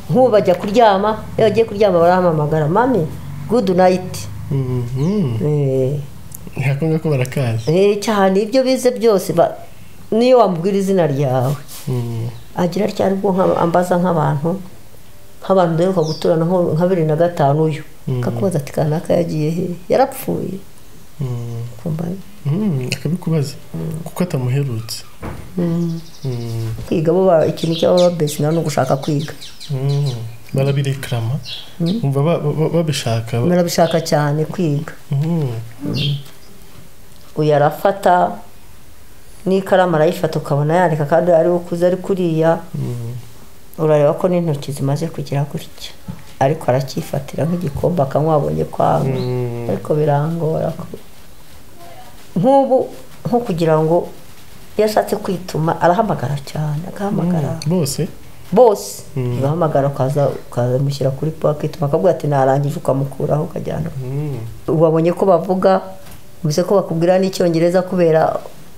nk'ubu bajya kuryama iyo bagiye kuryama barahamamagara mami gudu nayiti ntihakunze ko barakazi cyane ibyo bize byose ba- niyo wamubwira izina ryawe agira atya aribwo nka- ambaza nk'abantu nk'abantu duheruka guturana nko nka bibiri na gatanu uyu akakubaza ati kanaka yagiye he yarapfuye Kumva? akabikubaza kuko atamuherutse Mm. kwiga bo ba- ikintu cy'ababa babesinga ni ugushaka kwiga Mm. barabirekarama bumva ba- ba- babishaka barabishaka cyane kwiga Mm. uyu arafata n'ikaramu arayifata ukabona yandika kandi ari ukuze ari kuriya urareba ko n'intoki zimaze kugira gutya ariko aracyifatira nk'igikombe akanywa abonye kwanga Mm. ariko birangora ku- nk'ubu nko kugira ngo iyo ashatse kwituma arahamagara cyane agahamagara bose bose ugahamagara ukaza ukamushyira kuri po akituma akabwira ati narangije ukamukuraho ukajyana Mm. wabonye ko bavuga bivuze ko bakubwira n'icyongereza kubera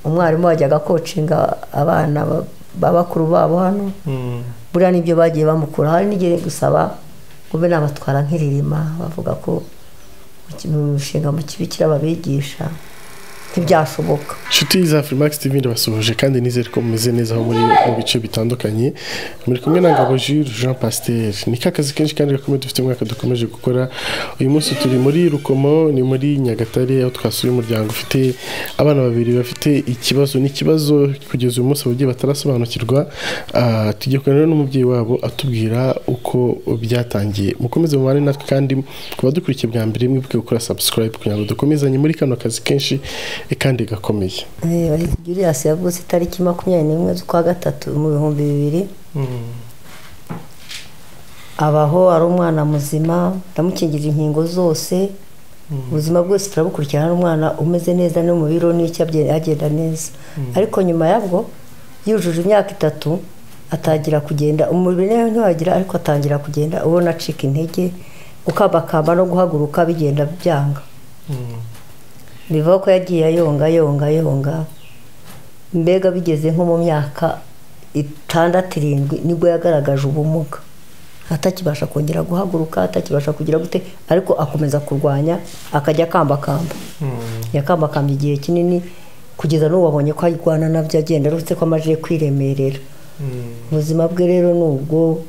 umwarimu wajyaga kocinga abana ba- ba bakuru babo hano Mm. buriya nibyo bagiye bamukura hari n'igihe gusaba ngo be nabatwara nk'iririma bavuga ko mu ki- mu mushinga mu kibikira babigisha ntibyashoboka inshuti za Freemax TV ndabasohoje kandi nizere ko mumeze neza aho muri mu bice bitandukanye muri kumwe na Ngabo Jules Jean Pasteur ni ka kazi kenshi kandi gakomeye dufite umwaka dukomeje gukora uyu munsi turi muri Rukomo ni muri Nyagatare aho twasuye umuryango ufite abana babiri bafite ikibazo ni ikibazo kugeza uyu munsi bagiye batarasobanukirwa Ah, tugiye kuganira n'umubyeyi wabo atubwira uko byatangiye mukomeze mubane natwe kandi kuba dukurikiye bwa mbere mwibuke gukora subscribe kugira ngo dukomezanye muri kano kazi kenshi eh, kandi gakomeye Eh, Julius yavutse itariki makumyabiri n'imwe z'ukwa gatatu mu bihumbi bibiri abaho ari umwana muzima ndamukingiza inkingo zose ubuzima bwose turabukurikirana ari umwana umeze neza no mu biro n'icyo abye- agenda neza ariko nyuma yabwo yujuje imyaka itatu atangira kugenda umubiri we ntiwagira ariko atangira kugenda ubona acika intege gukambakamba no guhaguruka bigenda byanga bivuga ko yagiye ayonga yonga yonga mbega bigeze nko mu myaka itandatu irindwi nibwo yagaragaje ubumuga atakibasha kongera guhaguruka atakibasha kugira gute ariko akomeza kurwanya akajya akambakamba yakambakamba igihe kinini kugeza n'ubu abonye ko arwana nabyo agenda uretse ko amaze kwiremerera ubuzima bwe rero ni ubwo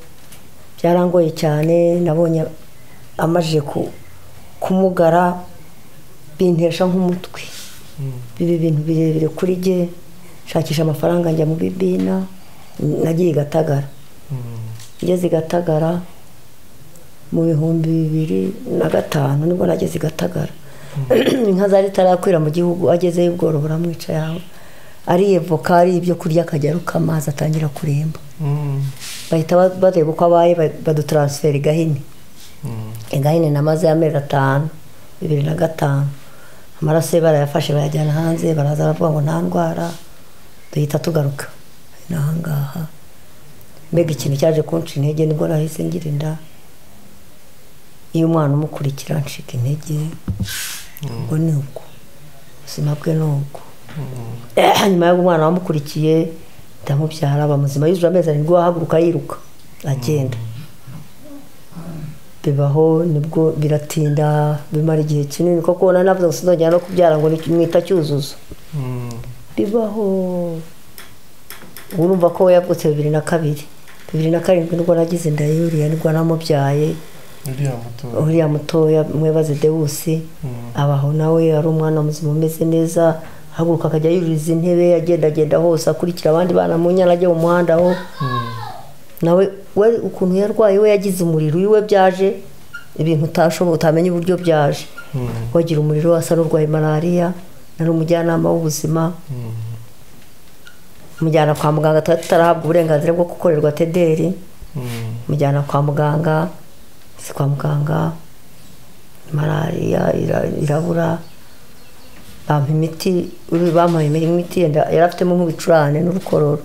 byarangoye cyane nabonye amaze ku- kumugara bintesha nk'umutwe biba ibintu birebire kuri jye nshakisha amafaranga njya mu bibina nagiye i gatagara ngeze i gatagara mu bihumbi bibiri na gatanu nibwo nageze i gatagara inka zari zitarakwira mu gihugu agezeyo ubworo buramwica yawe ariye voka ari ibyo kurya akajya aruka amazi atangira kuremba bahita ba- bareba uko abaye ba- badutaransifera i gahini igahini namaze amezi atanu bibiri na gatanu amaraso ye barayafashe bayajyana hanze baraza baravuga ngo nta ndwara duhita tugaruka ni ahangaha mbega ikintu cyaje kunca intege nibwo nahise ngira inda iyo umwana umukurikira ncika intege ubwo ni ubwo ubuzima bwe ni ubwo nyuma y'uko umwana wamukurikiye ndamubyara aba muzima yujuje amezi arindwi ahaguruka yiruka agenda bibaho nibwo biratinda bimara igihe kinini kuko ubona navuze ngo sinzongera no kubyara ngo ni- mwita cyuzuzo bibaho urumva ko we yavutse bibiri na kabiri bibiri na karindwi nibwo nagize inda ya yuriya nibwo namubyaye uriya muto uriya mutoya mwebaze dewusi abaho nawe ari umwana muzima umeze neza ahaguruka akajya yuririza intebe agendagenda hose akurikira abandi bana mu nyana ajya mu muhanda aho nawe we ukuntu yarwaye we yagize umuriro iwe byaje ibintu utashoboye utamenya uburyo byaje wagira umuriro asa n'urwaye malariya nari umujyanama w'ubuzima mujyana kwa muganga tuba tutarahabwa uburenganzira bwo gukorerwa tederi mujyana kwa muganga si kwa muganga malariya ira- irabura bampa imiti uri- bampaye imiti yenda- yari afitemo nk'ibicurane n'urukororo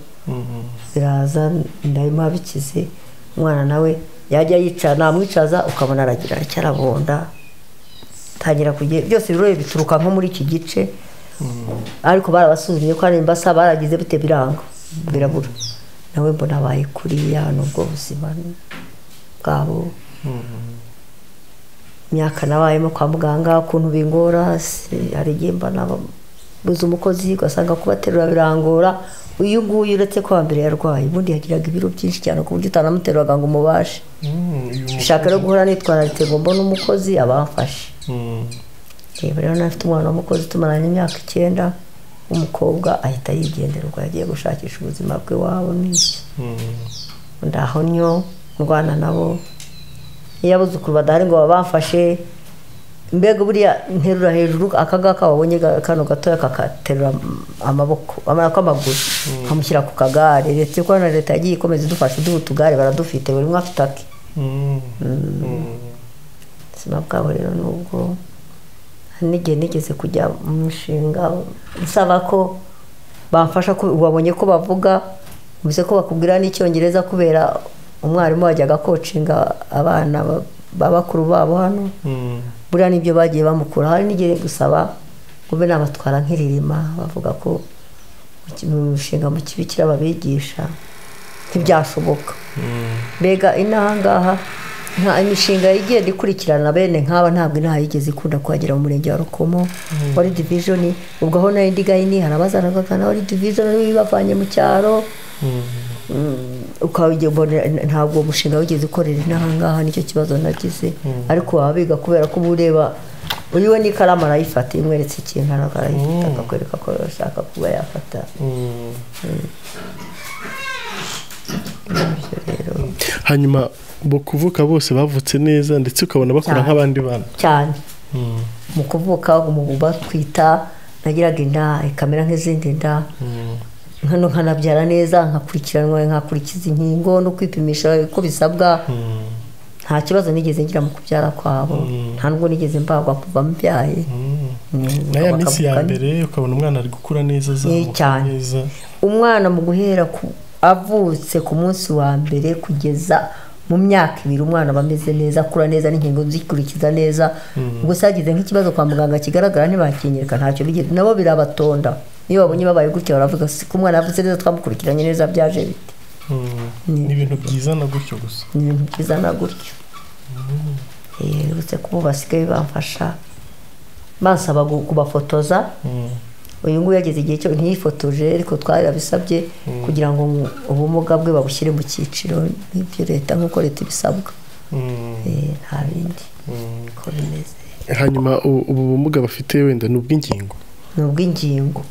biraza ndabimuha bikize umwana nawe yajya yicara namwicaza ukabona aragira aracyarabonda tangira kugira byose birore bituruka nko muri iki gice ariko barabasuzumye ko hari imbasa baragize bite biranga birabura nawe mbona abaye kuriya ni ubwo buzima bwabo imyaka nabayemo kwa muganga ukuntu bingora hari igihe mba nabuze umukozi ugasanga kubaterura birangora uyu nguyu uretse ko hambere yarwaye ubundi yagiraga ibiro byinshi cyane ku buryo utanamuteruraga ngo umubashe nshaka rero guhora nitwararitse ngo mbone umukozi abafashe reba rero nafite umwana w'umukozi tumaranye imyaka icyenda w'umukobwa ahita yigendera ubwo yagiye gushakisha ubuzima bwe wabo n'iki ndaho nyo ndwana nabo iyo abuzukuru badahari ngo babafashe mbega buriya nterura hejuru aka ngaka wabonye kano gatoya kakaterura amaboko amara amaguru kamushyira ku kagare leta ko na leta yagiye ikomeza idufasha iduha utugare baradufite buri umwe afite ake ubuzima bwabo rero nubwo n'igihe nigeze kujya mu mushinga usaba ko bamfasha ko wabonye ko bavuga bivuze ko bakubwira n'icyongereza kubera umwarimu wajyaga kocinga abana ba bakuru babo hano buriya nibyo bagiye bamukura hari n'igihe gusaba ngo be nabatwara nk'iririma bavuga ko mu mushinga mu kibikira babigisha ntibyashoboka mbega inaha ngaha nta imishinga igenda ikurikirana bene nk'aba ntabwo inaha yigeze ikunda kuhagera mu murenge wa rukomo wari divishoni ubwo aho nayo ndigayini hari abazana bakana wari divishoni bavanye mu cyaro ntabwo umushinga wigeze ukorera inaha ngaha nicyo kibazo nagize ariko waba biga kubera ko uba ureba uyu we n'ikaramu arayifata iyo umweretse ikintu arayifata akakwereka ko ashaka kuba yafata hanyuma bo kuvuka bose bavutse neza ndetse ukabona bakora nk'abandi bana cyane mu kuvuka batwita nagiraga inda ikamera nk'izindi nda nkano nkanabyara neza nkakurikiranwa nkakurikiza inkingo no kwipimisha uko bisabwa nta kibazo nigeze ngira mu kubyara kwabo nta nubwo nigeze mbagwa kuva mbyaye na ya minsi ya mbere ukabona umwana ari gukura neza azamuka cyane neza umwana mu guhera ku avutse ku munsi wa mbere kugeza mu myaka ibiri umwana aba ameze neza akura neza n'inkingo zikurikiza neza gusa yagize nk'ikibazo kwa muganga kigaragara ntibakingirika ntacyo bigeze nabo birabatonda iyo babonye babaye gutya baravuga si ko umwana yavutse neza twamukurikiranye neza byaje bite ni ibintu byiza na gutyo gusa ni ibintu byiza na gutyo Eh, uretse ko ubu basigaye bamfasha bansaba gu- kubafotoza uyu nguyu yageze igihe cyo ntiyifotoje ariko twarabisabye kugira ngo mu- ubumuga bwe babushyire mu cyiciro nk'ibyo leta nk'uko leta ibisabwa Eh, nta bindi ko bimeze hanyuma u- ubu bumuga bafite wenda ni ubw'ingingo ni ubw'ingingo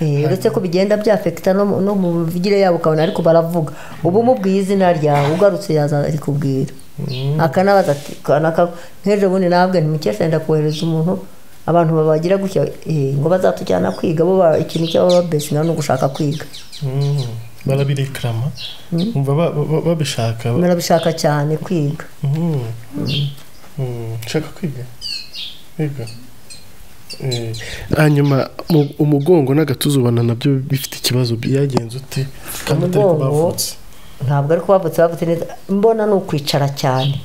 Eh, uretse ko bigenda byafekita no mu- no mu mivugire yabo ukabona ariko baravuga ubu umubwiye izina ryawe ugarutse yaza arikubwira akanabaza ati "Kanaka, nk'ejo bundi nabwe ntimukesha yenda kohereza umuntu abantu babagira gutya eh, ngo bazatujyana kwiga bo ba- ikintu cy'ababa besinga ni ugushaka kwiga barabirekarama bumva ba- ba- ba- babishaka barabishaka cyane kwiga Mm. Mm. Nshaka kwiga Yego. Eh, hanyuma mu- umugongo n'agatuza ubona nabyo bifite ikibazo byagenze ute kandi atari ko Umugongo? bavutse ntabwo ariko bavutse bavutse neza mbona ni ukwicara cyane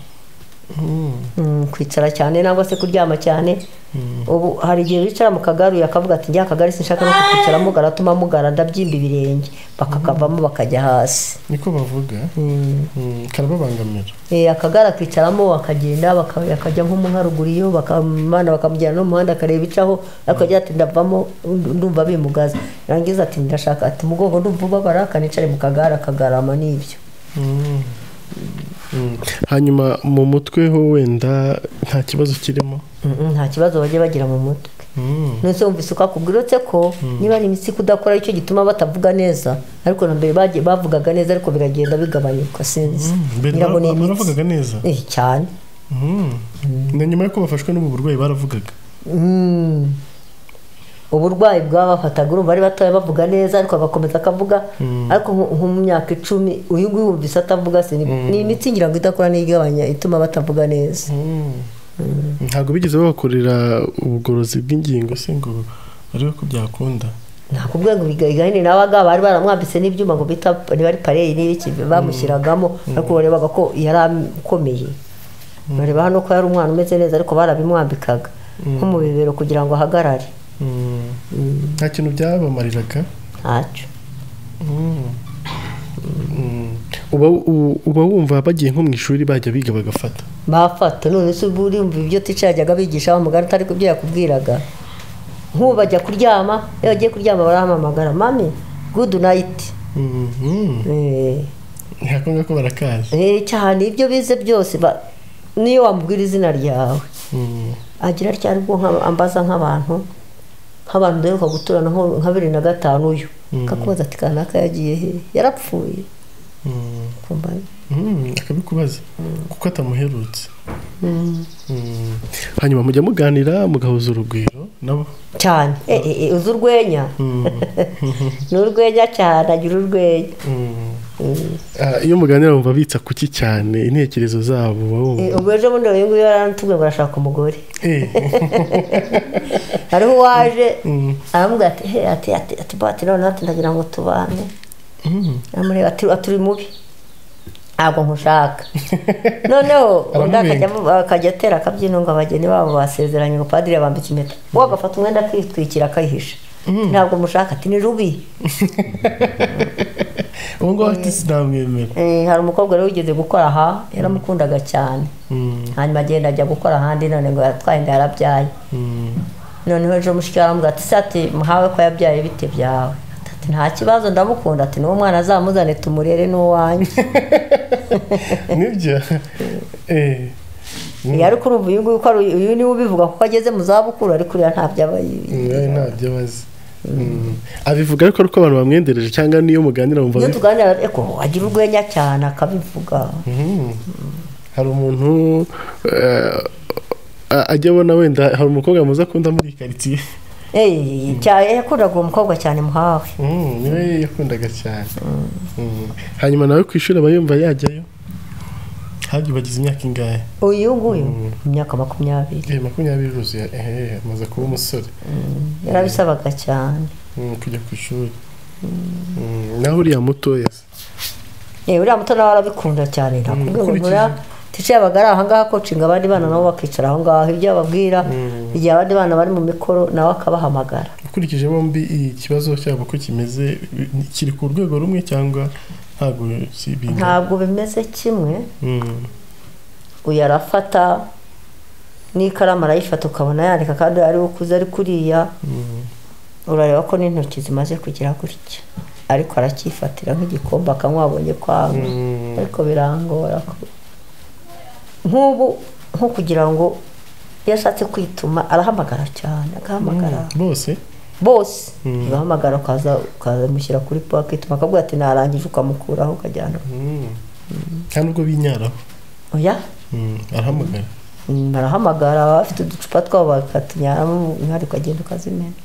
Mm, kwicara cyane nangwa se kuryama cyane ubu hari igihe wicara mu kagare uyu akavuga ati njya akagare sinshaka no kukwicaramo garatuma mugara ndabyimba ibirenge bakakavamo bakajya hasi niko bavuga Mm, karababangamira Eh, akagare akicaramo akagenda baka- akajya nko mu nka ruguru iyo bakamana bakamujyana n'umuhanda akareba icaho ariko agira ati ndavamo ndu- ndumva bimugaza rangiza ati ndashaka ati umugongo ndumva ubabara akanicare mu kagare akagarama n'ibyo Mm. Mm. hanyuma mu mutwe ho wenda nta kibazo kirimo Mm, nta kibazo bajya bagira mu mutwe Mm. nose wumvise ukakubwira uretse ko niba ari imitsi kudakora aricyo gituma batavuga neza ariko na mbere bagiye bavugaga neza ariko biragenda bigabanyuka sinzi Mbere ngira ngo ni bara- imitsi baravugaga neza Eh, cyane Mm. na nyuma y'uko bafashwe n'ubu burwayi baravugaga Mm. uburwayi bwabafataga urumva ari batoya bavuga neza ariko agakomeza akavuga ariko nko- nko mu myaka icumi uyu nguyu wumvise atavuga se ni- ni imitsi ngira ngo idakora n'igabanya ituma batavuga neza ntabwo bigeze babakorera ubugorozi bw'ingingo se ngo barebe ko byakunda nakubwiye ngo biga igahini nabaga bari baramwambitse n'ibyuma ngo bita niba ari pareri n'ibiki bamushyiragamo ariko barebaga ko yari akomeye bareba hano ko yari umwana umeze neza ariko barabimwambikaga nko mu bibero kugira ngo ahagarare nta kintu byabamariraga ntacyo uba wumva bagiye nko mu ishuri bajya biga bagafata bafata none se uba uri wumva ibyo tica yajyaga bigisha wa mugari utari kubyo yakubwiraga nk'ubu bajya kuryama iyo bagiye kuryama barahamamagara mami gudu nayiti ntihakunda ko barakaza cyane ibyo bize byose ba- niyo wamubwira izina ryawe agira ryari ubwo nka- ambaza nk'abantu nk'abantu duheruka guturana nko nka bibiri na gatanu uyu akakubaza ati kanaka yagiye he yarapfuye kumva Mm, akabikubaza kuko atamuherutse Mm. hanyuma mujya muganira mugahuza urugwiro nabo cyane Eh, eh, eh, uzi urwenya ni urwenya cyane agira urwenya Mm. Mm. Ah, iyo muganira wumva bitsa kuki cyane intekerezo zabo uba Eh, wumva ubwo ejo bundi uyu nguyu yarantubwiye ngo arashaka umugore Eh, hariho uwaje mm, aramubwira ati he ati ati ati bati noneho ati ndagira ngo tubane mm. amureba ati ati uri mubi ntabwo nkushaka noneho undi Aramubinga. akajya- akajya atera akabyino ngo abageni babo basezeranye ngo padiri yabambika impeta we agafata umwenda akitwikira akayihisha ntabwo mushaka ati ni rubi uwo nguwo ati sinamwemera Eh, hari umukobwa wari wigeze gukora aha yaramukundaga cyane Mm, hanyuma agenda ajya gukora ahandi none ngo yatwaye inda yarabyaye mm. noneho ejo mushiki aramubwira ati sati muhawe ko yabyaye bite byawe ati nta kibazo ndamukunda ati n'uwo mwana azamuzane tumurere n'uwanjye nibyo Eh, Eh, ariko urumva uyu nguyu ko ari uyu niwe ubivuga kuko ageze mu zabukuru ariko uriya ntabyo aba yibi nawe ntabyo abazi Mm. abivuga ariko ari uko abantu bamwendereje cyangwa niyo muganira wumva iyo bivuga tuganira eko agira urwenya cyane akabivuga Mhm. hari umuntu eh, a- ajya abona wenda hari umukobwa mwiza akunda muri iyi karitsiye Eh, cya- eh, yakundaga uwo mukobwa cyane muhawe Mhm, niwe yakundaga cyane Mhm. hanyuma nawe ku ishuri aba yumva yajyayo hajya ubagize imyaka ingahe uyu nguyu imyaka makumyabiri Eh, makumyabiri yuzuye ehe amaze kuba umusore yarabisabaga cyane Mhm, kujya ku ishuri Mhm, nawe uriya mutoya se? Eh, uriya muto nawe arabikunda cyane nakubwiye ngo ukurikije. nturiya tice yabaga ari ahangaha akocinga abandi bana nabo bakicara aho ngaho ibyo ababwira Mm. igihe abandi bana bari mu mikoro nawe akabahamagara ukurikije bombi ikibazo cyabo ko kimeze bi- kiri ku rwego rumwe cyangwa ntabwo si bingana ntabwo bimeze kimwe Mhm. uyu arafata n'ikaramu arayifata ukabona yandika kandi ari we ukuze ari kuriya Mhm. urareba ko n'intoki zimaze kugira gutya ariko aracyifatira nk'igikombe akanywa abonye kwanga Mm. ariko birangora ku- nk'ubu nko kugira ngo iyo ashatse kwituma arahamagara cyane agahamagara bose bose ugahamagara ukaza ukazamushyira kuri po akituma akavuga ati narangije ukamukuraho ukajyana nta nubwo binyaraho oya Mm, arahamagara Mm, barahamagara baba bafite uducupa twabo bakatunyaramo umwari ukagenda ukazimena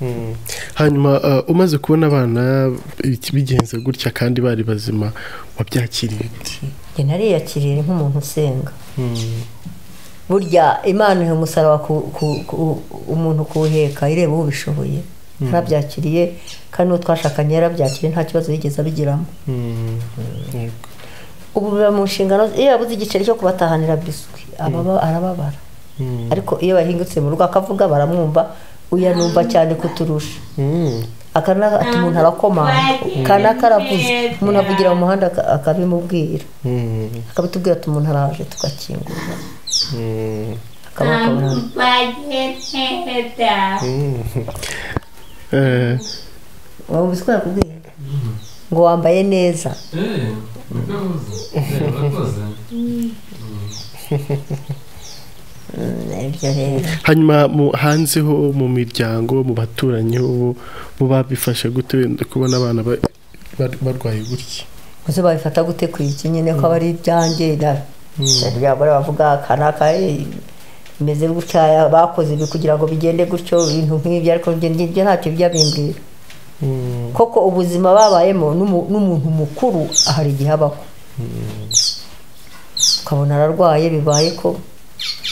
Mm. hanyuma uh, umaze kubona abana iki- bigenze gutya kandi bari bazima wabyakiriye gute? njye nariyakiriye nk'umuntu usenga Mm. burya imana ihe umusaraba ku, ku, ku, umuntu kuwuheka ireba ubishoboye yarabyakiriye kandi n'uwo twashakanye yarabyakiriye nta kibazo yigeze abigiramo Mm. Yego. ubu biba mu nshingano ze- iyo yabuze igiceri cyo kubatahanira biswi ababa arababara Mm. ariko iyo bahingutse mu rugo akavuga baramwumva uyanumva cyane kuturusha Mm. akana ati umuntu arakomanga kanaka aravuze umuntu avugira mu muhanda aka- akabimubwira Mm. akabitubwira ati umuntu araje tugakingura Mm. akaba akabona Mm. Eh, wumva ko yakubwiye ngo wambaye neza ibyo rero hanyuma mu hanze ho mu miryango mu baturanyi ho bo babifashe gute wenda kubona abana ba- bar- barwaye gutya gusa babifata gute ku iki nyine ko aba ari ibyanjye byagore bavuga kanaka eh, bimeze gutya bakoze ibi kugira ngo bigende gutyo ibintu nk'ibyo ariko ibyo ngibyo ntacyo bijya bimbwira Mm. koko ubuzima babayemo n'umu- n'umuntu mukuru hari igihe abaho ukabona ararwaye bibaye ko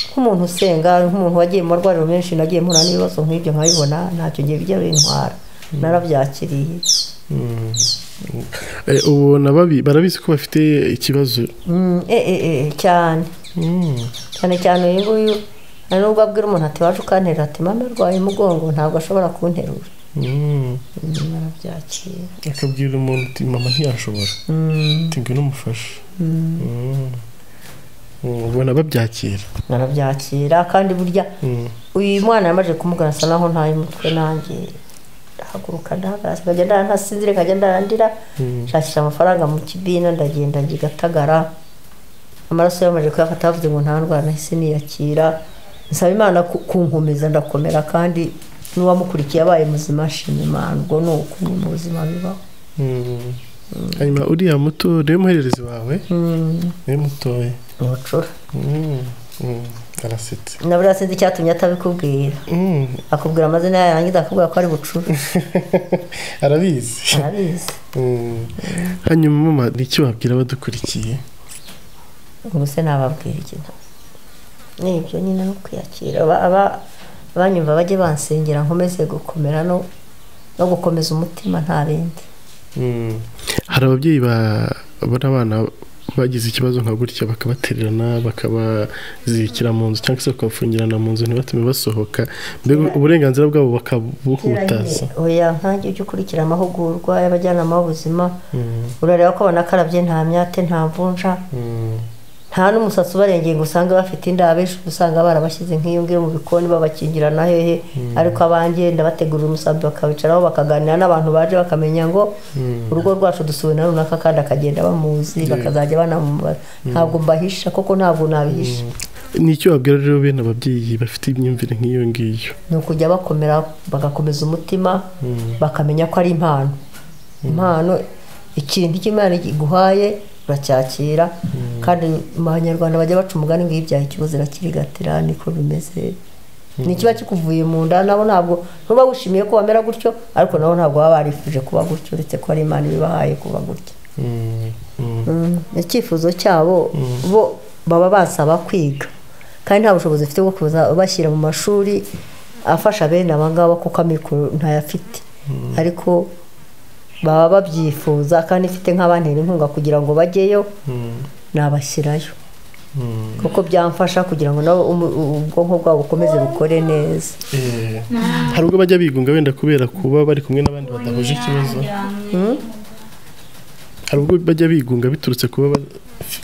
nk'umuntu usenga nk'umuntu wagiye mu marwariro menshi nagiye mpura n'ibibazo nk'ibyo nkabibona ntacyo gihe bijya bintwara narabyakiriye Mm. Eh, ubona babi- barabizi ko bafite ikibazo Mm, eh, eh, eh, cyane cyane cyane uyu nguyu hari n'ubwo abwira umuntu ati waje ukantera ati mama arwaye umugongo ntabwo ashobora kunterura barabyakira akabwira umuntu uti mama ntiyashobora uti ngwino umufashe Mm. Mm, ubona babyakira barabyakira kandi burya Mm. uyu mwana yamaze kumugana asa naho ntaye umutwe nanjye ndahaguruka ndahagarara nkajya ndara ntasinzire nkajya ndarandira Mm. nshakira amafaranga mu kibina ndagenda ngigatagara amaraso yamaze kuyafata bavuze ngo nta ndwara nahise niyakira nsaba imana ku- kunkomeza ndakomera kandi n'uwamukurikiye abaye muzima ashima imana ubwo ni uko ni mu buzima bibaho Mm. hanyuma uriya muto niwe muhererezi wawe niwe mutoya ni ubucura Mm. Mm. arasetse na buriya sinzi icyatumye atabikubwira Mm. akubwira amazina yayo yarangiza akakubwira ko ari bucura arabizi arabizi Mm. hanyuma mama ni iki wabwira abadukurikiye ubwo se nababwira iki ni ibyo nyine no kwiyakira Aba- aba- abanyumva bajye bansengera nkomeze gukomera no no gukomeza umutima nta bindi Mm. hari ababyeyi ba- babona abana bagize ikibazo nka gutya bakabatererana bakabazirikira mu nzu cyangwa se bakabafungirana mu nzu ntibatume basohoka mbega uburenganzira bwabo bakabuhutaza oya nkange ujye ukurikira amahugurwa y'abajyanama b'ubuzima Mm. urareba ko banakarabye nta myate nta mvunja Mm. nta n'umusatsi ubarengeye ngo usange bafite inda abenshi uba usanga barabashyize nk'iyo ngiyo mu bikoni babakingira na hehe ariko abanjye ndabategurira umusambi bakawicaraho bakaganira n'abantu baje bakamenya ngo Mm. urugo rwacu dusuwe na runaka kandi akagenda bamuzi bakazajya banamubara ntabwo mbahisha koko ntabwo nabihisha ni icyo wabwira rero bene ababyeyi bafite imyumvire nk'iyo ngiyo ni ukujya bakomera bagakomeza umutima bakamenya ko ari impano impano ikintu icyo imana iguhaye uracyakira kandi mu banyarwanda bajya baca umugani ngo iyo ibyaye ikibuze irakirigatira niko bimeze ni ikiba kikuvuye mu nda nabo ntabwo ntuba wishimiye ko wamera gutyo ariko nabo ntabwo baba barifuje kuba gutyo uretse ko ari imana ibibahaye kuba gutyo Mm. Mm. ni icyifuzo cyabo bo baba basaba kwiga kandi nta bushobozi bafite bwo kuza bashyira mu mashuri afasha bene aba ngaba kuko amikoro ntayafite ariko baba babyifuza kandi ifite nk'abantera inkunga kugira ngo bajyeyo Mm. nabashyirayo Mm. kuko byamfasha kugira ngo nabo umu- ubwonko bwabo bukomeze bukore neza Eh, hari ubwo bajya bigunga wenda kubera kuba bari kumwe n'abandi badahuje ikibazo hari ubwo bajya bigunga biturutse kuba ba-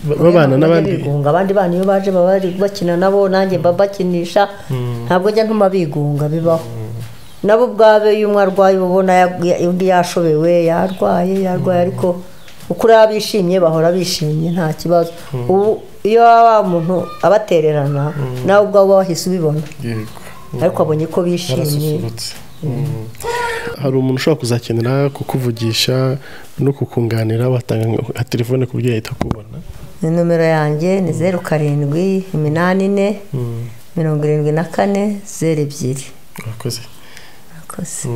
ba- babana n'abandi bigunga abandi bana iyo baje baba bari bakina nabo nanjye mba mbakinisha ntabwo njya ntuma bigunga bibaho nabo ubwabo iyo umwe arwaye uba ubona ya- ya- undi yashobewe yarwaye yarwaye ariko uko ureba bishimye bahora bishimye nta kibazo ubu iyo waba wa muntu abatererana nawe ubwawe uba wahise ubibona Yego. ariko abonye ko bishimye barasusurutse Mm. hari umuntu ushobora kuzakenera kukuvugisha no kukunganira watanga nka telefone ku buryo yahita akubona ni nomero yanjye ni zeru karindwi iminani ine Mm. mirongo irindwi na kane zeru ebyiri urakoze Murakoze.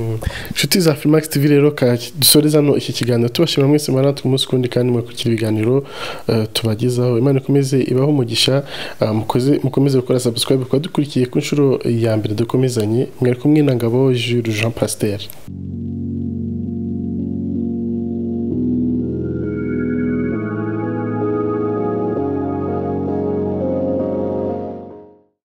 inshuti za Filmax TV rero ka dusoreza hano iki kiganiro tubashimira mwese maranatu umunsi kundi kandi mwakurikira ibiganiro eh, tubagezaho imana ikomeze ibaho umugisha eh, mukoze mukomeze gukora subscribe kuba dukurikiye ku nshuro ya mbere dukomezanye mwari kumwe na ngabo Jules Jean Pasteur